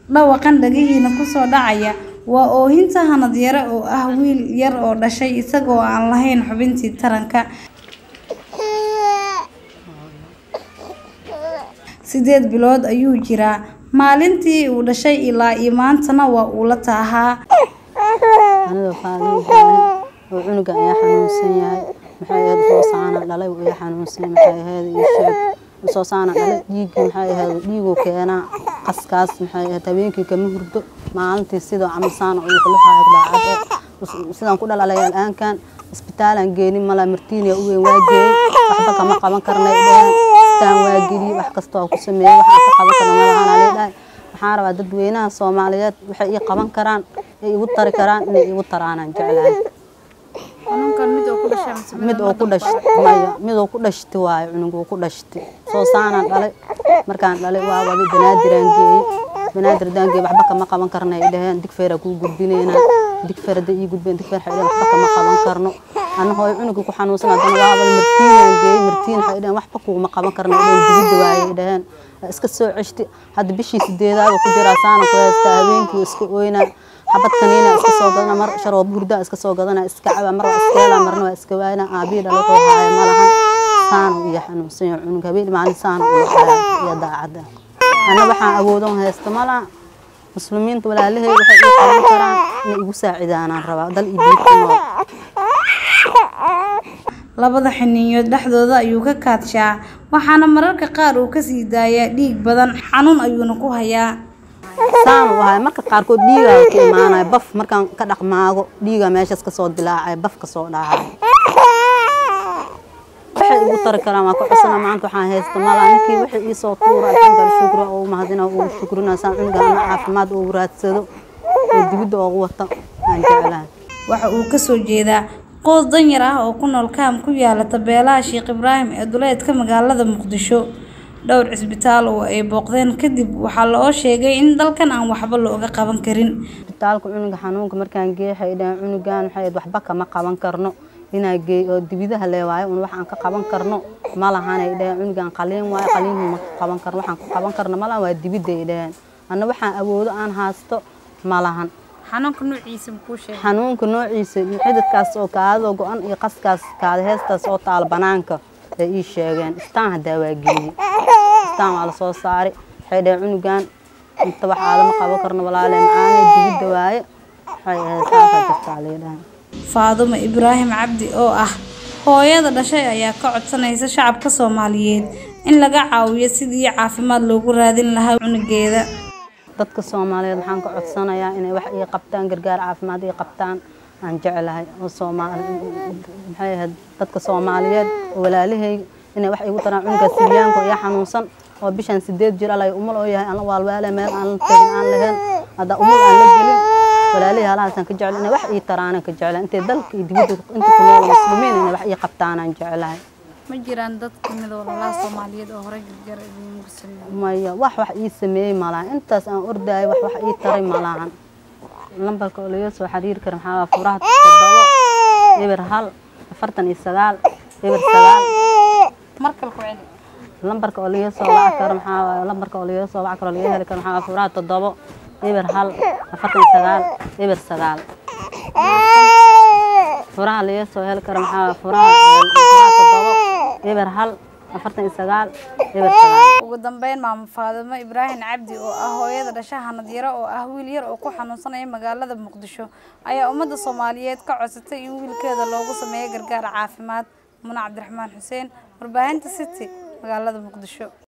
Dhawaqan dhagihiina ku soo dhacaya waa oohinta Hanad Yare oo ah wiil yar oo dhashay isagoo aan lahayn xubintii taranka. Sideed bilood ayuu jiraa maalintii uu dhashay ilaa iyo maantana waa uu la taahaa. Aniga Faadumo Ibraahim oo cunuga ayaa xanuunsan yahay maxay ahayd Soosaana dhalay uu ayaa xanuunsan maxay ahayd ii sheeg Soosaana dhalay dhiigii maxay ahayd dhiiguu keenaa qaskaas maxay ahayd habeenkii kama hurdo maalintii sidoo camal saan oo wuxuu xaaqay daacad sidaan ku dhalalay aankan isbitaalan geeni mala martiiniya u weyn waa geeyay waxba kama qaban karnay dheen istaan waa geliyay wax kasta oo ku sameeyay waxaan ka qaban karno malahan ali dhahay waxaan rabaa dadweynaha Soomaaliyeed waxay ii qaban karaan ay igu tari karaan inay igu taraanaan jeclahay Xanuunkan mid oo ku dhashay mise mid oo ku dhashtay maya mid oo ku dhashtay waaye cunugu ku dhashtay Soosaana dhalay markaan dhalay waa wadi banaadiraan geeyay banaadir daan geeyay waxba kama qaban karnay dhaheen digfeera ku gudbinayna digfeer da ii gudbeen digfeer xidhan waxba kama qaban karno annaga hooyo cunugu ku xanuunsan hadana waa wada martiinaan geeyay martiin waxay dhaheen waxba kuma qaban karnay dhaheen digida waaye dhaheen iska soo ceshti hadda bishii sideedaad ku jira saana ku haysta habeenkii iska ooyna xabad kaniina iska soo gadana mar sharoob hurda iska soo gadana iska caba mar waa iska hela marna waa iska waayna aabii dhalo oo haaya malahan saana iyo xanuunsan yahay cunug habeen maalin saana u haaya iyo daacada ana waxaan awoodan haysta malaha muslimiinta walaalahay waxay ii qaban karaan inay igu saacidaanaan rabaa dal iyo diin ku nool Labada xiniinyood dhexdooda ayuu ka kaadshaa waxaana mararka qaar uu ka sii daayaa dhiig badan xanuun ayuuna ku hayaa. saan u ahay marka qaarkood dhiigaa ka imaanaya baf markaan ka dhaqmaago dhiigaa meeshaas ka soo dilaacay baf ka soo dhacay waxay igu tari karaan waa ka cusana maanta waxaan haysta malaa ninkii waxay ii soo tuura alxamdulilah shukra oo mahadina oo shukrina saan cunuga ana caafimaad oo raadsado oo dibidda oogu wata aan jeclahay Waxa uu ka soo jeedaa qoys danyar ah oo ku nool kaam ku yaala tabeelaha Sheekh Ibraahim ee duleedka magaalada Muqdisho. Dhowr cisbitaal oo ay booqdeen kadib waxaa loo sheegay in dalkan aan waxba looga qaban karin. isbitaalka cunuga xanuunka markaan geeyay waxay dhaheen cunugan waxay waxba kama qaban karno inaa geey oo dibidaha lee waayo un waxaan ka qaban karno ma lahanay dhaheen cunugan qaliin waayo qaliin ma qaban karno waxaan ka qaban karno ma lahan waa dibiday dhaheen anna waxaan awoodo aan haasto ma lahan Xanuunka nuuciisa muxuu sheegay? xanuunka noociisa xididkaas oo kaadada go-an iyo qaskaas kaada heestaas oo taal banaanka ay ii sheegeen istaan haddaa waa geeyey istaan waa lasoo saaray waxay dhaheen cunugan inta wax aadama qaban karno walaale macaanay dibidda waaye waxay ahayd saasaa jirtaa leedhahay Faadumo Ibraahim Cabdi oo ah hooyada dhashay ayaa ka codsanaysa shacabka Soomaaliyeed in laga caawiyo sidii caafimaad loogu raadin lahaa cunugeeda. dadka Soomaaliyeed waxaan ka codsanayaa inay wax ii qabtaan gargaar caafimaad ii qabtaan aan jeclahay oo Soomaali maxay ahayd dadka Soomaaliyeed oo walaalahay inay wax igu taraan cunuga Siryaanka oo ii xanuunsan oo bishan sideed jir alay umul oo yahay aan waalwaale meel aan la tagin aan lahayn hadda umul aan la gelin walaalahay halaasaan ka jecel inay wax ii taraan ka jecel intay dalka iyo dibadda inta ku nool muslimiin inay wax ii qabtaan aan jeclahay Ma jiraan dad kamid ah walaalaha Soomaaliyeed oo hore gargaar idinku sameeyay. maya wax wax ii sameeyey malahan intaas aan ordaayo wax wax ii taray malahan lambarka oo laga soo xiriiri kara maxaa waa furaha toddobo eber hal afartan iyo sagaal eber sagaal Markale ku celi. lambarka oo laga soo waca karo maxaa waaye lambarka oo laga soo waca karo laga heli karo maxaa waa furaha toddobo eber hal afartan iyo sagaal eber sagaal furaha laga soo heli karo maxaa waa furaha furaha toddobo eber hal afartan iyo sagaal eber sagaal Ugu dambeyn maamo Faadumo Ibraahim Cabdi oo ah hooyada dhashay Hanad Yare oo ah wiil yar oo ku xanuunsanaya magaalada Muqdisho ayaa ummadda Soomaaliyeed ka codsatay in wiilkeeda loogu sameeyo gargaar caafimaad. Muna Cabdiraxmaan Xuseen, warbaahinta City, magaalada Muqdisho.